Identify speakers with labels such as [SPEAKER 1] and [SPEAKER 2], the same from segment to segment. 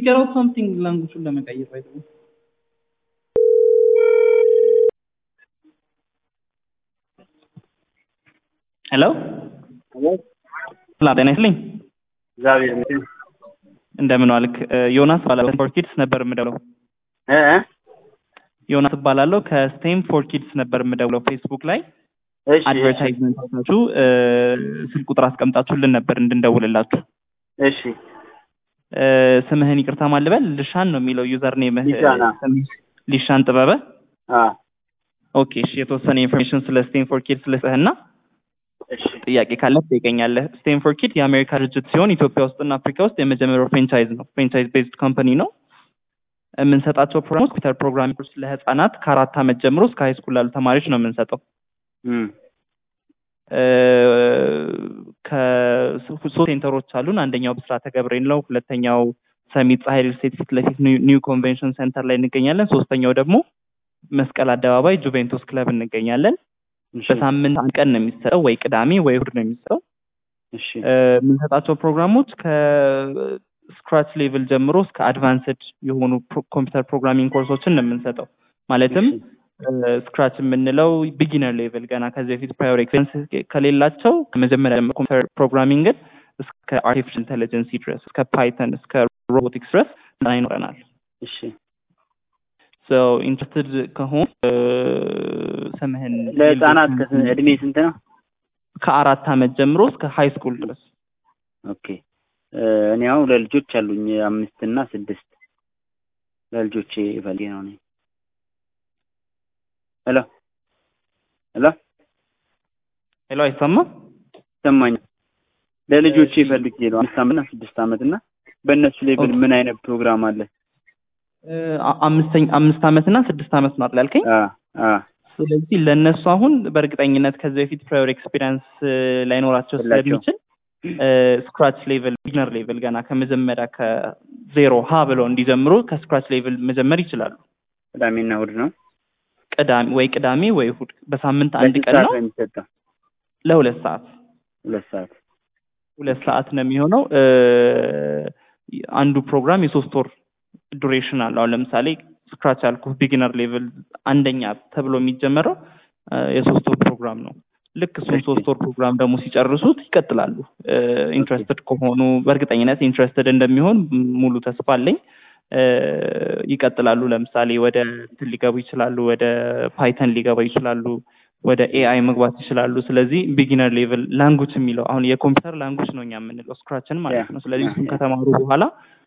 [SPEAKER 1] ፊገር አውት ሳምቲንግ ላንጉጁን ለመቀየር ባይ ሄሎ ሰላም ጤና ይስጥልኝ።
[SPEAKER 2] እግዚአብሔር ይመስገን።
[SPEAKER 1] እንደምን ዋልክ? ዮናስ እባላለሁ ፎር ኪድስ ነበር የምደውለው።
[SPEAKER 2] እ እ
[SPEAKER 1] ዮናስ እባላለሁ ከስቴም ፎር ኪድስ ነበር የምደውለው። ፌስቡክ ላይ
[SPEAKER 2] እሺ
[SPEAKER 1] አድቨርታይዝመንት አሳችሁ ስልክ ቁጥር አስቀምጣችሁልን ነበር እንድንደውልላችሁ።
[SPEAKER 2] እሺ
[SPEAKER 1] እ ስምህን ይቅርታ ማልበል ልሻን ነው የሚለው ዩዘር ኔምህ
[SPEAKER 2] ሊሻን፣ አዎ።
[SPEAKER 1] ስምህ ሊሻን ጥበበ።
[SPEAKER 2] አ
[SPEAKER 1] ኦኬ እሺ፣ የተወሰነ ኢንፎርሜሽን ስለ ስቴም ፎር ኪድስ ልስጥህና
[SPEAKER 2] እሺ
[SPEAKER 1] ጥያቄ ካለ ትጠይቀኛለህ። ስቴም ፎር ኪድ የአሜሪካ ድርጅት ሲሆን ኢትዮጵያ ውስጥና አፍሪካ ውስጥ የመጀመሪያው ፍሬንቻይዝ ነው። ፍሬንቻይዝ ቤዝድ ካምፓኒ ነው። የምንሰጣቸው ፕሮግራሞች ኮምፒውተር ፕሮግራሚንግ ለህፃናት ከአራት ዓመት ጀምሮ እስከ ሃይ ስኩል ላሉ ተማሪዎች ነው የምንሰጠው።
[SPEAKER 2] እም
[SPEAKER 1] እ ከሶስት ሴንተሮች አሉን። አንደኛው ብስራተ ገብርኤል ነው። ሁለተኛው ሰሚት ፀሐይ ሪል ስቴት ፊት ለፊት ኒው- ኒው ኮንቬንሽን ሴንተር ላይ እንገኛለን። ሶስተኛው ደግሞ መስቀል አደባባይ ጁቬንቱስ ክለብ እንገኛለን።
[SPEAKER 2] እሺ
[SPEAKER 1] በሳምንት አንድ ቀን ነው የሚሰጠው፣ ወይ ቅዳሜ ወይ እሑድ ነው የሚሰጠው።
[SPEAKER 2] እሺ
[SPEAKER 1] እ የምንሰጣቸው ፕሮግራሞች ከስክራች ሌቭል ጀምሮ እስከ አድቫንስድ የሆኑ ፕሮ- ኮምፒውተር ፕሮግራሚንግ ኮርሶችን ነው የምንሰጠው። ማለትም ስክራች የምንለው ቢጊነር ሌቭል ገና ከዚህ በፊት ፕራዮር ኤክስፔሪንስ ከሌላቸው ከመጀመሪያ ጀምሮ ኮምፒውተር ፕሮግራሚንግን እስከ አርቲፊሻል ኢንቴሊጀንስ ድረስ እስከ ፓይተን እስከ ሮቦቲክስ ድረስ ስልጠና ይኖረናል።
[SPEAKER 2] እሺ
[SPEAKER 1] ሶ ኢንትረስትድ ከሆን እ ስምህን
[SPEAKER 2] ለህፃናት ከስንት እድሜ ስንት ነው?
[SPEAKER 1] ከአራት ዓመት ጀምሮ እስከ ሃይ ስኩል ድረስ
[SPEAKER 2] ኦኬ እ እኔ አሁን ለልጆች አሉኝ አምስት እና ስድስት ለልጆቼ ፈልጌ ነው እኔ ሄሎ ሄሎ
[SPEAKER 1] ሄሎ አይሰማም?
[SPEAKER 2] ይሰማኛል ለልጆቼ
[SPEAKER 1] እሺ።
[SPEAKER 2] ፈልጌ ነው አምስት ዓመት እና ስድስት ዓመት እና በእነሱ ሌቭል
[SPEAKER 1] ኦኬ።
[SPEAKER 2] ምን አይነት ፕሮግራም አለ?
[SPEAKER 1] እ አ- አምስተኛ አምስት ዓመት እና ስድስት ዓመት ነው አይደል ያልከኝ?
[SPEAKER 2] አ አ
[SPEAKER 1] ስለዚህ ለእነሱ አሁን በእርግጠኝነት ከዚህ በፊት ፕራዮር ኤክስፒሪንስ ላይኖራቸው
[SPEAKER 2] የላቸውም።
[SPEAKER 1] ስለሚችል ስክራች ሌቭል ቢግነር ሌቭል ገና ከመጀመሪያ ከዜሮ ሀ ብለው እንዲጀምሩ ከስክራች ሌቭል መጀመር ይችላሉ።
[SPEAKER 2] ቅዳሜና እሑድ ነው።
[SPEAKER 1] ቅዳሜ ወይ ቅዳሜ ወይ እሑድ በሳምንት አንድ
[SPEAKER 2] ለስንት
[SPEAKER 1] ቀን
[SPEAKER 2] ሰዓት
[SPEAKER 1] ነው
[SPEAKER 2] ነው የሚሰጠው?
[SPEAKER 1] ለሁለት ሰዓት
[SPEAKER 2] ሁለት ሰዓት
[SPEAKER 1] ሁለት ሰዓት ነው የሚሆነው። እ አንዱ ፕሮግራም የሶስት ወር ዱሬሽን አለው። አሁን ለምሳሌ ስክራች ያልኩህ ቢጊነር ሌቭል አንደኛ ተብሎ የሚጀመረው እ የሶስት ወር ፕሮግራም ነው። ልክ እሱን
[SPEAKER 2] እሺ።
[SPEAKER 1] ሶስት ወር ፕሮግራም ደግሞ ሲጨርሱት ይቀጥላሉ። ኢንትረስትድ ከሆኑ በእርግጠኝነት ኢንትረስትድ እንደሚሆን ሙሉ ተስፋ አለኝ። እ ይቀጥላሉ። ለምሳሌ ወደ እንትን ሊገቡ ይችላሉ፣ ወደ ፓይተን ሊገቡ ይችላሉ፣ ወደ ኤአይ መግባት ይችላሉ። ስለዚህ ቢጊነር ሌቭል ላንጉጅ የሚለው አሁን የኮምፒውተር ላንጉጅ ነው እኛ የምንለው ስክራችን ማለት
[SPEAKER 2] ያ፣
[SPEAKER 1] ነው። ስለዚህ
[SPEAKER 2] ያ፣
[SPEAKER 1] እሱን
[SPEAKER 2] ያ።
[SPEAKER 1] ከተማሩ በኋላ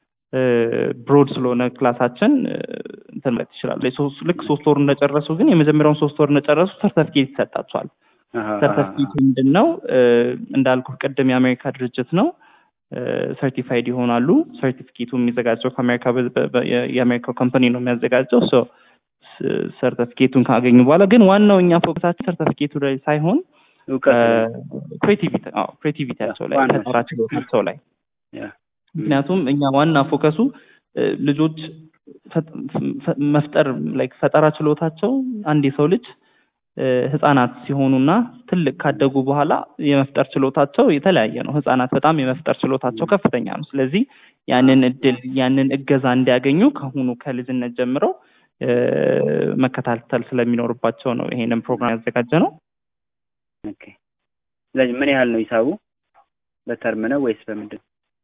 [SPEAKER 1] ብሮድ ስለሆነ ክላሳችን እ እንትን ማለት ይችላሉ። የሶስት- ልክ ሶስት ወር እንደጨረሱ ግን የመጀመሪያውን ሶስት ወር እንደጨረሱ ሰርተፊኬት ይሰጣቸዋል።
[SPEAKER 2] አሃ፣
[SPEAKER 1] ሰርተፊኬቱ ምንድን ነው? እንዳልኩ ቅድም የአሜሪካ ድርጅት ነው። ሰርቲፋይድ ይሆናሉ። ሰርቲፊኬቱ የሚዘጋጀው ከአሜሪካ በ- በ- በ- የአሜሪካ ኮምፓኒ ነው የሚያዘጋጀው። ሶ ሰርተፊኬቱን ካገኙ በኋላ ግን ዋናው እኛ ፎከሳችን ሰርተፊኬቱ ላይ ሳይሆን
[SPEAKER 2] እውቀት
[SPEAKER 1] ክሬቲቪቲ ክሬቲቪቲያቸው ላይ
[SPEAKER 2] ዋናው
[SPEAKER 1] ፈጠራ ችሎታቸው ላይ
[SPEAKER 2] ያ፣
[SPEAKER 1] ምክንያቱም እኛ ዋና ፎከሱ እ፣ ልጆች ፈ- ፈ- መፍጠር ላይክ ፈጠራ ችሎታቸው አንድ የሰው ልጅ እ፣ ህጻናት ሲሆኑና ትልቅ ካደጉ በኋላ የመፍጠር ችሎታቸው የተለያየ ነው። ህጻናት በጣም የመፍጠር ችሎታቸው ከፍተኛ ነው። ስለዚህ ያንን እድል ያንን እገዛ እንዲያገኙ ከአሁኑ ከልጅነት ጀምረው እ፣ መከታተል ስለሚኖርባቸው ነው ይሄንን ፕሮግራም ያዘጋጀ ነው።
[SPEAKER 2] ኦኬ። ስለዚህ ምን ያህል ነው ሂሳቡ? በተርም ነው ወይስ በምንድን?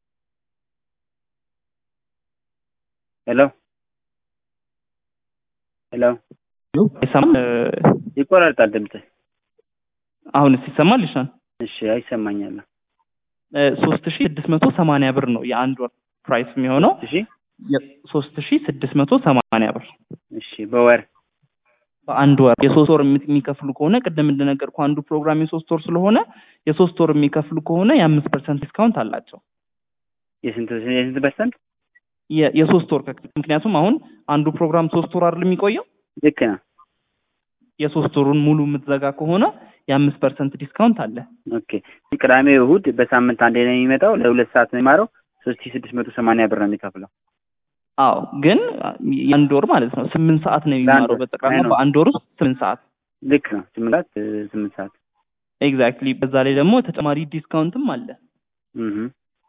[SPEAKER 2] ሄሎ ሄሎ፣
[SPEAKER 1] አይሰማም? እ፣
[SPEAKER 2] ይቆራርጣል ድምፅህ።
[SPEAKER 1] አሁንስ ይሰማል? ይሻል
[SPEAKER 2] እሺ፣ አይሰማኛል።
[SPEAKER 1] ሶስት ሺ ስድስት መቶ ሰማንያ ብር ነው የአንድ ወር ፕራይስ የሚሆነው
[SPEAKER 2] እሺ፣
[SPEAKER 1] ሶስት ሺ ስድስት መቶ ሰማንያ ብር
[SPEAKER 2] እሺ፣ በወር
[SPEAKER 1] በአንድ ወር የሶስት ወር የሚ- የሚከፍሉ ከሆነ ቅድም እንደነገርኩ አንዱ ፕሮግራም የሶስት ወር ስለሆነ የሶስት ወር የሚከፍሉ ከሆነ የአምስት ፐርሰንት ዲስካውንት አላቸው።
[SPEAKER 2] የስንት የስንት ፐርሰንት?
[SPEAKER 1] የ- የሶስት ወር ከ- ምክንያቱም አሁን አንዱ ፕሮግራም ሶስት ወር አይደል የሚቆየው
[SPEAKER 2] ልክ ነው።
[SPEAKER 1] የሶስት ወሩን ሙሉ የምትዘጋ ከሆነ የአምስት ፐርሰንት ዲስካውንት አለ።
[SPEAKER 2] ኦኬ። ቅዳሜ እሑድ በሳምንት አንዴ ነው የሚመጣው። ለሁለት ሰዓት ነው የሚማረው። ሶስት ሺህ ስድስት መቶ ሰማንያ ብር ነው የሚከፍለው።
[SPEAKER 1] አዎ ግን የአንድ ወር ማለት ነው ስምንት ሰዓት ነው የሚማረው
[SPEAKER 2] ወር።
[SPEAKER 1] በጠቅላላ
[SPEAKER 2] አይ ነው።
[SPEAKER 1] በአንድ ወር ውስጥ ስምንት ሰዓት
[SPEAKER 2] ልክ ነው። ስምንት ሰዓት እ፣ ስምንት ሰዓት
[SPEAKER 1] ኤግዛክትሊ። በዛ ላይ ደግሞ ተጨማሪ ዲስካውንትም አለ።
[SPEAKER 2] እህ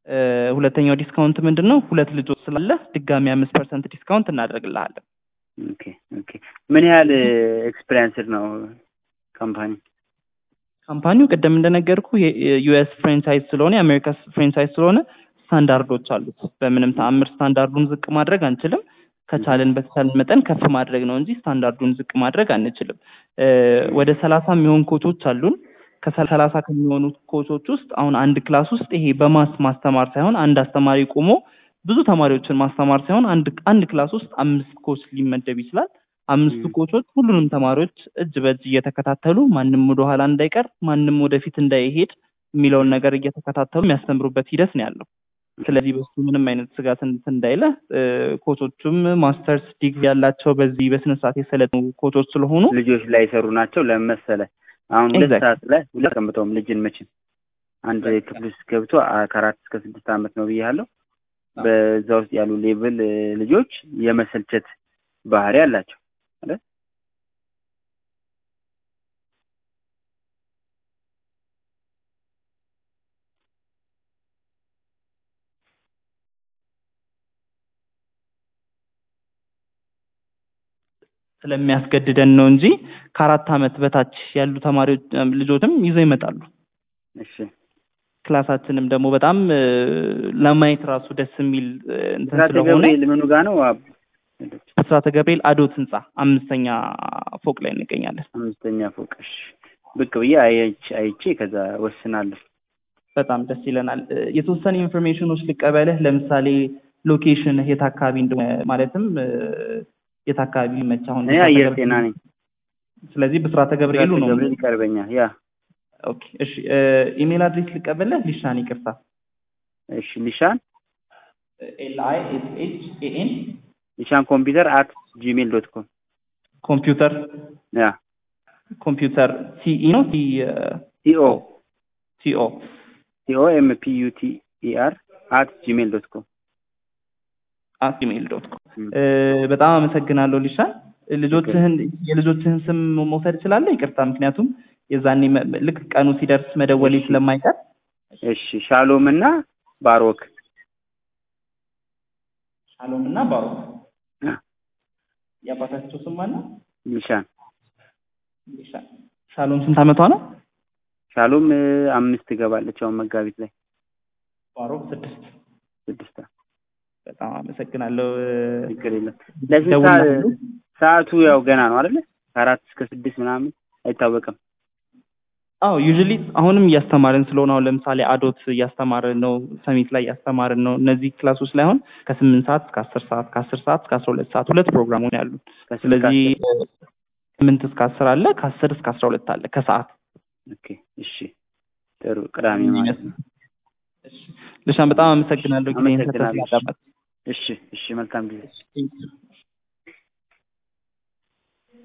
[SPEAKER 1] እ፣ ሁለተኛው ዲስካውንት ምንድን ነው? ሁለት ልጆች ስላለ ድጋሚ አምስት ፐርሰንት ዲስካውንት እናደርግልሃለን።
[SPEAKER 2] ኦኬ ኦኬ። ምን ያህል ኤክስፔሪንስድ ነው ካምፓኒ?
[SPEAKER 1] ካምፓኒው ቅድም እንደነገርኩ የዩኤስ ፍሬንቻይዝ ስለሆነ የአሜሪካ ፍሬንቻይዝ ስለሆነ ስታንዳርዶች አሉት። በምንም ተአምር ስታንዳርዱን ዝቅ ማድረግ አንችልም። ከቻልን በተቻለን መጠን ከፍ ማድረግ ነው እንጂ ስታንዳርዱን ዝቅ ማድረግ አንችልም። እ፣ ወደ ሰላሳ የሚሆን ኮቾች አሉን። ከሰላሳ ከሚሆኑ ኮቾች ውስጥ አሁን አንድ ክላስ ውስጥ ይሄ በማስ ማስተማር ሳይሆን አንድ አስተማሪ ቆሞ ብዙ ተማሪዎችን ማስተማር ሳይሆን አንድ አንድ ክላስ ውስጥ አምስት ኮች ሊመደብ ይችላል። አምስቱ
[SPEAKER 2] ም።
[SPEAKER 1] ኮቾች ሁሉንም ተማሪዎች እጅ በእጅ እየተከታተሉ ማንም ወደኋላ እንዳይቀር ማንም ወደፊት እንዳይሄድ የሚለውን ነገር እየተከታተሉ የሚያስተምሩበት ሂደት ነው ያለው። ስለዚህ በሱ ምንም አይነት ስጋት እንትን እንዳይለ እ፣ ኮቾቹም ማስተርስ ዲግሪ ያላቸው በዚህ በስነ ስርዓት የሰለጠኑ ኮቾች ስለሆኑ
[SPEAKER 2] ልጆች ላይ የሰሩ ናቸው። ለምን መሰለህ አሁን ሁለት
[SPEAKER 1] Exactly.
[SPEAKER 2] ሰዓት ላይ ሁለት ቀምጠውም ልጅን መቼም አንድ ክፍል ውስጥ ገብቶ አ- ከአራት እስከ ስድስት ዓመት ነው ብያለሁ። በዛ ውስጥ ያሉ ሌቭል እ፣ ልጆች የመሰልቸት ባህሪ አላቸው አይደል?
[SPEAKER 1] ስለሚያስገድደን ነው እንጂ ከአራት ዓመት በታች ያሉ ተማሪዎች እም፣ ልጆችም ይዘው ይመጣሉ።
[SPEAKER 2] እሺ
[SPEAKER 1] ክላሳችንም ደግሞ በጣም እ፣ ለማየት ራሱ ደስ የሚል እ፣ እንትን
[SPEAKER 2] ብስራተ
[SPEAKER 1] ስለሆነ
[SPEAKER 2] ገብርኤል ምኑ ጋ ነው? አብ
[SPEAKER 1] ብስራተ ገብርኤል አዶት ህንጻ አምስተኛ ፎቅ ላይ እንገኛለን።
[SPEAKER 2] አምስተኛ ፎቅ። እሺ ብቅ ብዬ አይቼ አይቼ ከዛ ወስናለሁ።
[SPEAKER 1] በጣም ደስ ይለናል። እ፣ የተወሰኑ ኢንፎርሜሽኖች ልቀበልህ። ለምሳሌ ሎኬሽን የት አካባቢ እንደሆነ ማለትም እ፣ የት አካባቢ መች አሁን
[SPEAKER 2] እኔ
[SPEAKER 1] ብስራተ
[SPEAKER 2] አየር
[SPEAKER 1] ገብርኤል-
[SPEAKER 2] ጤና ነኝ።
[SPEAKER 1] ስለዚህ ብስራተ ገብርኤሉ
[SPEAKER 2] ብስራተ
[SPEAKER 1] ነው።
[SPEAKER 2] ገብርኤል ይቀርበኛል። ያ
[SPEAKER 1] ኦኬ እሺ። እ፣ ኢሜል አድሬስ ልቀበልህ። ሊሻን ይቅርታ
[SPEAKER 2] እሺ ሊሻን
[SPEAKER 1] ኤል አይ ኤስ ኤች ኤ ኤን
[SPEAKER 2] ሊሻን ኮምፒውተር አት ጂሜል ዶት ኮም
[SPEAKER 1] ኮምፒውተር
[SPEAKER 2] ያ
[SPEAKER 1] ኮምፒውተር ሲኢ ነው ሲ
[SPEAKER 2] ሲኦ
[SPEAKER 1] ሲኦ
[SPEAKER 2] ሲኦ ኤም ፒ ዩ ቲ ኢ አር አት ጂሜል ዶት ኮም
[SPEAKER 1] አት ጂሜል ዶት ኮም። በጣም አመሰግናለሁ ሊሻን። ልጆችህን የልጆችህን ስም መውሰድ እችላለሁ? ይቅርታ፣ ምክንያቱም የዛኔ መ- ልክ ቀኑ ሲደርስ መደወሌ
[SPEAKER 2] እሺ።
[SPEAKER 1] ስለማይቀር
[SPEAKER 2] እሺ ሻሎም እና ባሮክ
[SPEAKER 1] ሻሎም እና ባሮክ
[SPEAKER 2] አ፣
[SPEAKER 1] የአባታቸው ስም ማነው?
[SPEAKER 2] ሊሻን
[SPEAKER 1] ሊሻን። ሻሎም ስንት ዓመቷ ነው?
[SPEAKER 2] ሻሎም እ፣ አምስት ትገባለች አሁን መጋቢት ላይ
[SPEAKER 1] ባሮክ ስድስት።
[SPEAKER 2] ስድስት
[SPEAKER 1] በጣም አመሰግናለሁ።
[SPEAKER 2] ችግር የለም። ለስንት ሰዓት
[SPEAKER 1] ደውላለሁ።
[SPEAKER 2] ሰዓቱ ያው ገና ነው አይደለ? ከአራት እስከ ስድስት ምናምን አይታወቅም።
[SPEAKER 1] አዎ ዩዥሊ አሁንም እያስተማርን ስለሆነ አሁን ለምሳሌ አዶት እያስተማርን ነው፣ ሰሚት ላይ እያስተማርን ነው። እነዚህ ክላሶች ላይ አሁን ከስምንት ሰዓት እስከ አስር ሰዓት ከአስር ሰዓት እስከ አስራ ሁለት ሰዓት ሁለት ፕሮግራሞች ያሉ።
[SPEAKER 2] ከስንት
[SPEAKER 1] ስለዚህ
[SPEAKER 2] ከአስር?
[SPEAKER 1] ስምንት እስከ አስር አለ፣ ከአስር እስከ አስራ ሁለት አለ ከሰዓት
[SPEAKER 2] ኦኬ እሺ ጥሩ ቅዳሜ ማለት ነው።
[SPEAKER 1] ልሻን በጣም አመሰግናለሁ ጊዜን
[SPEAKER 2] አመሰግናለሁ።
[SPEAKER 1] ሰጥተህ ስላዳመጥክ።
[SPEAKER 2] እሺ እሺ መልካም ጊዜ
[SPEAKER 1] Thank you.